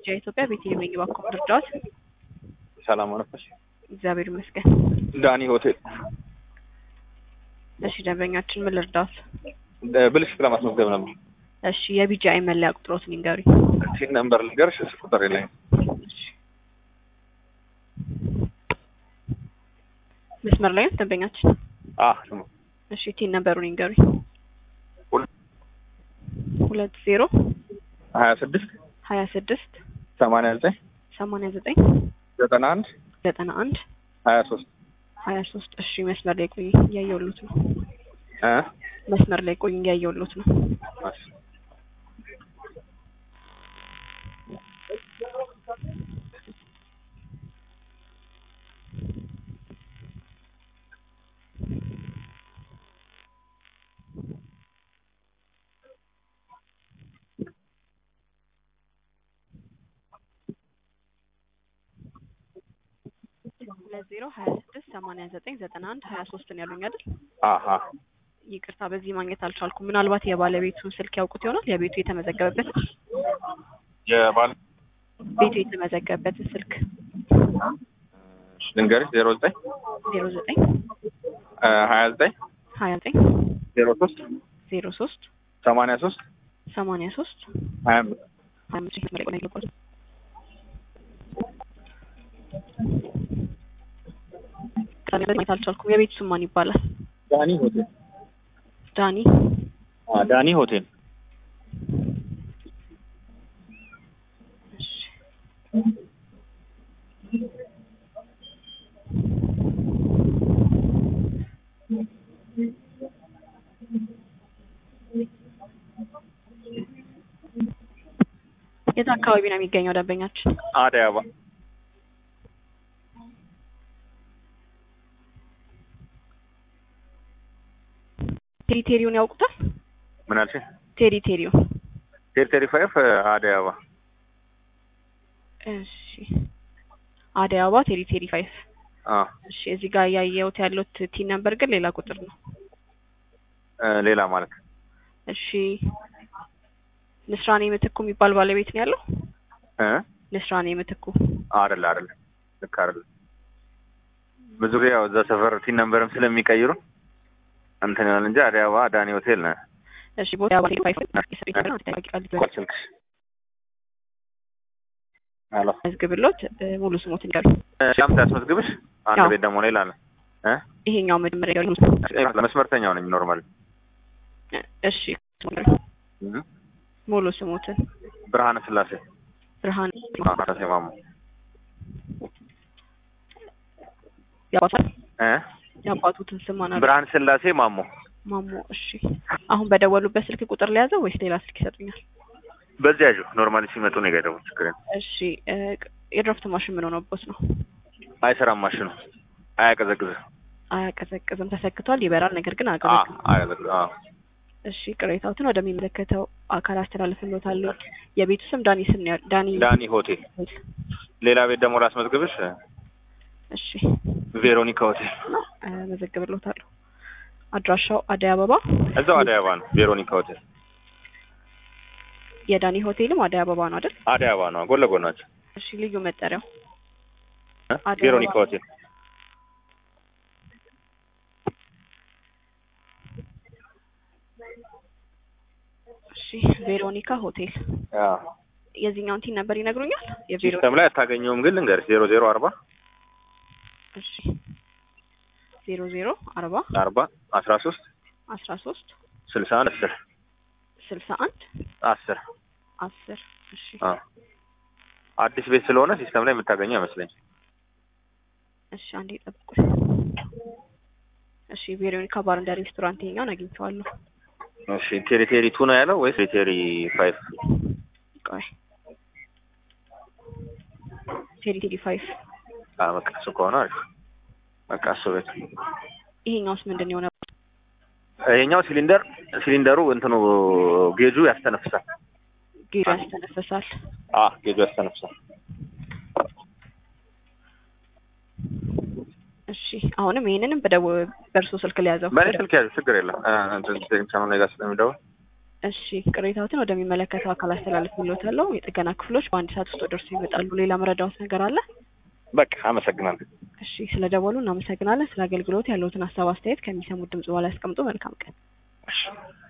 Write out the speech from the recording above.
ቢጃ ኢትዮጵያ ቤተልሔም ነኝ። እባክዎ እርዳዎት። ሰላም አረፈሽ? እግዚአብሔር ይመስገን። ዳኒ ሆቴል እሺ ደንበኛችን ምን ልርዳዎት? ብልሽት ለማስመዝገብ ነበር። እሺ የቢጃ መለያ ቁጥሮትን ይንገሩኝ። ቲን ነምበር ልንገርሽ? እሱ ቁጥር የለኝም። እሺ መስመር ላይ ነው ደንበኛችን? አ እሺ ቲን ነምበሩን ይንገሩኝ። ሁለት ሁለት ዜሮ ሀያ ስድስት ሀያ ስድስት ሰማንያ ዘጠኝ ሰማንያ ዘጠኝ ዘጠና አንድ ዘጠና አንድ ሀያ ሶስት ሀያ ሶስት እሺ መስመር ላይ ቆይ እያየሁሎት ነው። እ መስመር ላይ ቆይ እያየሁሎት ነው። እሺ ሁለት ዜሮ ሀያ ስድስት ሰማንያ ዘጠኝ ዘጠና አንድ ሀያ ሶስትን ያሉኝ አይደል? አሀ ይቅርታ በዚህ ማግኘት አልቻልኩም። ምናልባት የባለቤቱን ስልክ ያውቁት ይሆናል። የቤቱ የተመዘገበበት የባል ቤቱ የተመዘገበበትን ስልክ ልንገርሽ ዜሮ ዘጠኝ ዜሮ ዘጠኝ ሀያ ዘጠኝ ሀያ ዘጠኝ ዜሮ ሶስት ዜሮ ሶስት ሰማንያ ሶስት ሰማንያ ሶስት ሀያ አምስት ሀያ አምስት መስመር ላይ ቆይ ነው የገባሁት። ቅዳሜ ዕለት ማግኘት አልቻልኩም። የቤቱ ስም ማን ይባላል? ዳኒ ሆቴል ዳኒ አ ዳኒ ሆቴል እሺ የት አካባቢ ነው የሚገኘው ደንበኛችን? አደይ አበባ ቴሪቴሪውን ያውቁታል? ምን አልሽኝ? ቴሪቴሪው ቴሪ ፋይፍ አደይ አበባ እሺ አደይ አበባ ቴሪቴሪ ፋይፍ አ እሺ እዚህ ጋር ያየሁት ያለሁት ቲን ነምበር ግን ሌላ ቁጥር ነው። እ ሌላ ማለት እሺ ንስራኔ ምትኩ የሚባል ባለቤት ነው ያለው? እ ንስራኔ ምትኩ አይደለ አይደለ ልክ አይደለ ብዙ ጊዜ ያው እዛ ሰፈር ቲን ነምበርም ስለሚቀይሩ እንትን ይሆናል እንጂ አደይ አበባ ዳኒ ሆቴል ነው። እሺ ቦታ አበባ ቴሪ ፋይፍ የሰጠኝ ነገር ነው። ተጠያቂ ቃል ቆይ ስልክሽ አሎ መዝግብሎት እ ሙሉ ስሞትን ይቀሩ ሻምታ ያስመዝግብሽ አንድ አዎ። ቤት ደግሞ ሌላ ነው እ ይሄኛው መጀመሪያ ያለው መስመርተኛው ነኝ ኖርማል እሺ እ ሙሉ ስሞትን ብርሃነ ስላሴ ብርሃን ስላሴ ማሞ ያባታል እ የአባቱትን ስም ማን አለ? ብርሃን ስላሴ ማሞ ማሞ እሺ አሁን በደወሉበት ስልክ ቁጥር ለያዘው ወይስ ሌላ ስልክ ይሰጡኛል? በዚህ ያዡ ኖርማሊ ሲመጡ ነው የገደቡ ችግር የለም። እሺ እ የድራፍት ማሽን ምን ሆነቦት ነው? አይሰራም ማሽኑ አያቀዘቅዝም አያቀዘቅዝም። ተሰክቷል፣ ይበራል፣ ነገር ግን አ አያቀዘቅዝም። አያቀዘቅዝም አ እሺ ቅሬታዎትን ወደሚመለከተው አካል አስተላልፍልዎታለሁ። የቤቱ ስም ዳኒ ስም ነው ያለው። ዳኒ ዳኒ ሆቴል ሌላ ቤት ደግሞ ላስመዝግብሽ እሺ ቬሮኒካ ሆቴል እ መዘግብልዎታለሁ። አድራሻው አደይ አበባ እዛው አደይ አበባ ነው ቬሮኒካ ሆቴል የዳኒ ሆቴልም አደይ አበባ ነው አይደል? አደይ አበባ ነው ጎን ለጎን ናቸው እሺ ልዩ መጠሪያው እ አደይ ቬሮኒካ አበባ። ሆቴል እሺ ቬሮኒካ ሆቴል አ የዚህኛውን ቲን ነበር ይነግሩኛል? የቬሮ ሲስተም ላይ አታገኘውም ግን ልንገርሽ ዜሮ ዜሮ አርባ እሺ ዜሮ ዜሮ አርባ አርባ አስራ ሶስት አስራ ሶስት ስልሳ አንድ አስር ስልሳ አንድ አስር አስር እሺ አ አዲስ ቤት ስለሆነ ሲስተም ላይ የምታገኘው አይመስለኝ እሺ አንዴ ጠብቁኝ። እሺ ቬሮኒካ ባር እንደ ሬስቶራንት ይኸኛውን አግኝቼዋለሁ። እሺ ቴሪቴሪ ቱ ነው ያለው ወይስ ቴሪቴሪ ፋይቭ ቆይ ቴሪቴሪ ፋይቭ አ በቃ እሱ ከሆነ አሪፍ በቃ እሱ ቤት ይሄኛውስ ምንድን ነው የሆነ ይሄኛው ሲሊንደር ሲሊንደሩ እንትኑ ጌጁ ያስተነፍሳል ጌሩ ያስተነፍሳል። አ ጌጁ ያስተነፍሳል እሺ አሁንም ይሄንንም በደው በእርሶ ስልክ ሊያዘው በእኔ ስልክ ያዙ ችግር የለም እ እንትን ቴክኒሻኑ እኔ ጋር ስለሚደውል እሺ ቅሬታዎትን ወደሚመለከተው አካል አስተላልፍልዎታለሁ። የጥገና ክፍሎች በአንድ ሰዓት ውስጥ ደርሶ ይመጣሉ። ሌላ መረዳዎት ነገር አለ? በቃ አመሰግናለሁ። እሺ ስለ ደወሉ እናመሰግናለን። ስለ አገልግሎት ያለዎትን ሀሳብ አስተያየት ከሚሰሙት ድምጽ በኋላ ያስቀምጡ። መልካም ቀን። እሺ